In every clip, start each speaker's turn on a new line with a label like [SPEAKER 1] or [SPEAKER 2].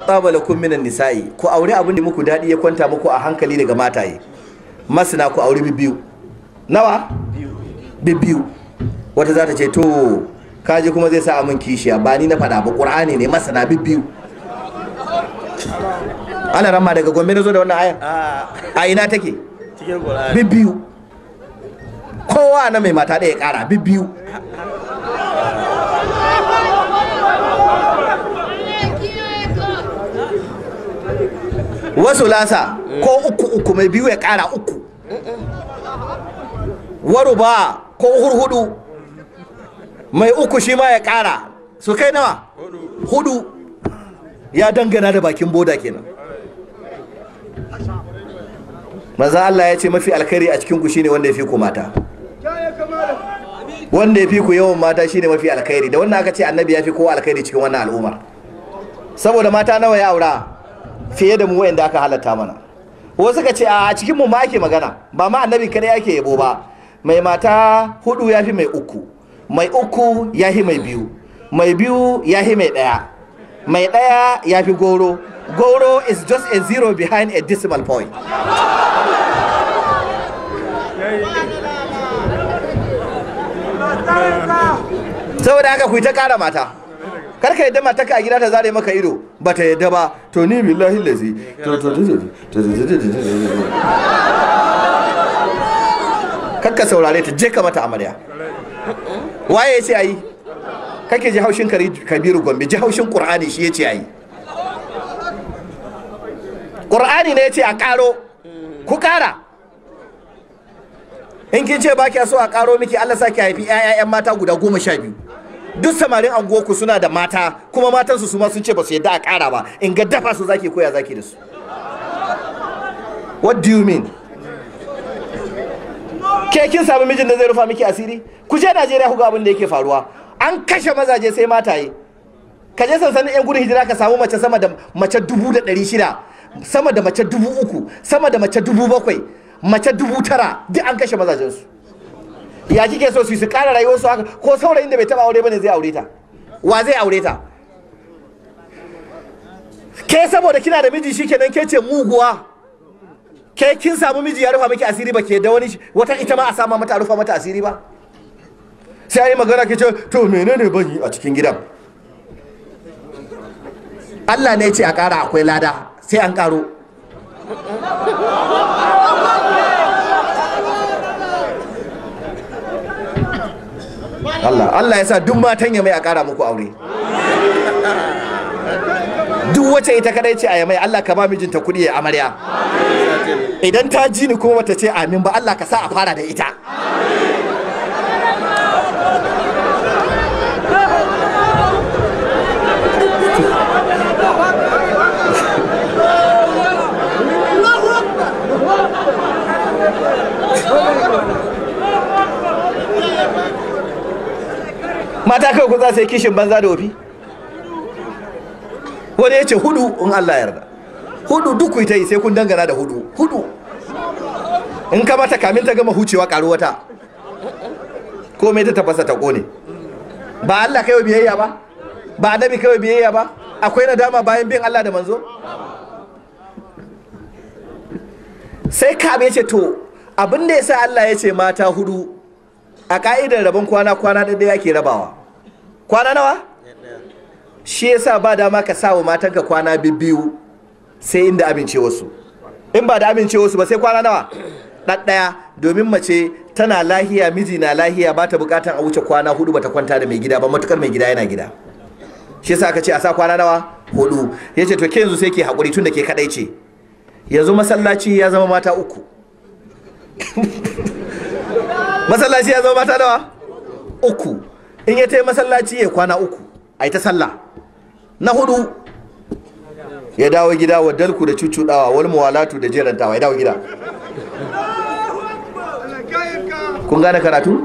[SPEAKER 1] tsabala kun minan nisa'i ku aure abin da muku daɗi ya kwanta muku a hankali daga mataye masana ku aure biyu nawa biyu wata za ta ce to kaji kuma zai sa amin kishiya ba ni na faɗa ba ƙur'ani ne masana biyu ana ramma daga gombe na zo da wannan ayar a ina take
[SPEAKER 2] cikin Qur'ani
[SPEAKER 1] biyu kowa na mai mata ɗaya ƙara biyu wasu lasa ko uku uku mai biyu ya ƙara uku waru ba ko hurhudu mai uku shi ma ya ƙara su kai nawa hudu ya dangana da bakin boda kenan maza Allah ya ce mafi alkhairi a cikin ku shine wanda ya fi ku mata wanda ya fi ku yawan mata shine mafi alkhairi da wannan aka ce annabi ya fi kowa alkhairi cikin wannan al'ummar saboda mata nawa ya aura fiye da mu wayanda aka halatta mana wasu ka ce a cikin mu ma ake magana ba ma annabi kada yake yabo ba mai mata hudu ya fi mai uku mai uku ya fi mai biyu mai biyu ya fi mai daya mai daya ya fi goro goro is just a zero behind a decimal point saboda haka ku yi ta kara mata karka yadda mata ka a gida ta zare maka ido ba ta yadda ba to ni billahi lazi kakka saurare ta je ka mata amarya waye ya ce ayi kake ji haushin Kari- kabiru gombe ji haushin qur'ani shi ya ce ayi qur'ani ne ya ce a karo ku kara in kin ce ba kya so a karo miki Allah sa ki haifi 'ya'yan mata guda goma sha biyu duk samarin anguwarku suna da mata kuma matansu su ma sun ce ba su yadda a kara ba in ga dafa su zaki koya zaki da su what do you mean ke kin samu mijin da zai rufa miki asiri ku je Najeriya ku ga abin da yake faruwa an kashe mazaje sai mataye ka je sansanin yan gudun hijira ka samu mace sama da mace dubu da ɗari shida sama da mace dubu uku sama da mace dubu bakwai mace dubu tara duk an kashe mazajensu ya kike so su yi su kara rayuwarsu haka ko saurayin da bai taba aure bane zai aure ta wa zai aure ta ke saboda kina da miji shikenan ke ce muguwa ke kin samu miji ya rufa miki asiri ba ke da wani wata ita ma a sama mata a rufa mata asiri ba sai yi magana ke ce to menene ban yi a cikin gidan Allah ne ya ce a kara akwai lada sai an karo Allah Allah ya sa duk matan ya mai a kara muku aure duk wacce ita kadai ce a yamai Allah ka ba mijinta kuɗi ya amarya idan ta ji ni kuma bata ce amin ba Allah ka sa a fara da ita mata kawai ku za su yi kishin banza da wofi wani ya ce hudu in Allah yarda hudu duk ku yi ta yi sai kun dangana da hudu hudu in ka mata kamin ta gama hucewa karu wata komai ta tafasa ta kone ba Allah kai wa biyayya ba ba annabi kai wa biyayya ba akwai nadama bayan bin Allah da manzo sai ka ya ce to abin da ya sa Allah ya ce mata hudu a ka'idar rabon kwana kwana da yake rabawa kwana nawa shi yasa ba dama ka sa wa matanka kwana biyu sai inda amince wasu in ba da amince wasu ba sai kwana nawa ɗaɗɗaya domin mace tana lahiya miji na lahiya ba ta bukatar a wuce kwana hudu bata kwanta da mai gida ba matukar mai gida yana gida shi yasa aka ce a sa kwana nawa hudu ya ce to ke yanzu sai ke haƙuri tun da ke kaɗai ce yanzu masallaci ya zama mata uku masallaci ya zama mata nawa uku in ya tai masallaci ya kwana uku a ta sallah na hudu ya dawo gida wa dalku da cucudawa wal muwalatu da jerantawa ya dawo gida kun gane karatu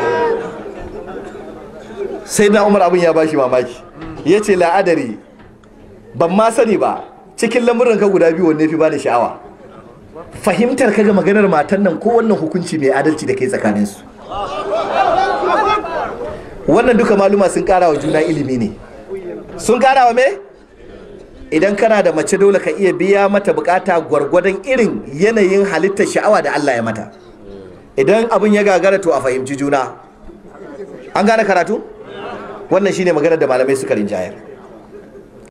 [SPEAKER 1] sai na umar abin ya bashi mamaki ya ce la'adari ban ma sani ba cikin lamuran ka guda biyu wanne fi ba da sha'awa fahimtar ka ga maganar matan nan ko wannan hukunci mai adalci da kai tsakaninsu wannan duka maluma sun kara wa juna ilimi ne sun kara wa me idan kana da mace dole ka iya biya mata bukata gwargwadon irin yanayin halittar sha'awa da Allah ya mata idan abin ya gagara to a fahimci juna an gane karatu wannan shine maganar da malamai suka rinjayar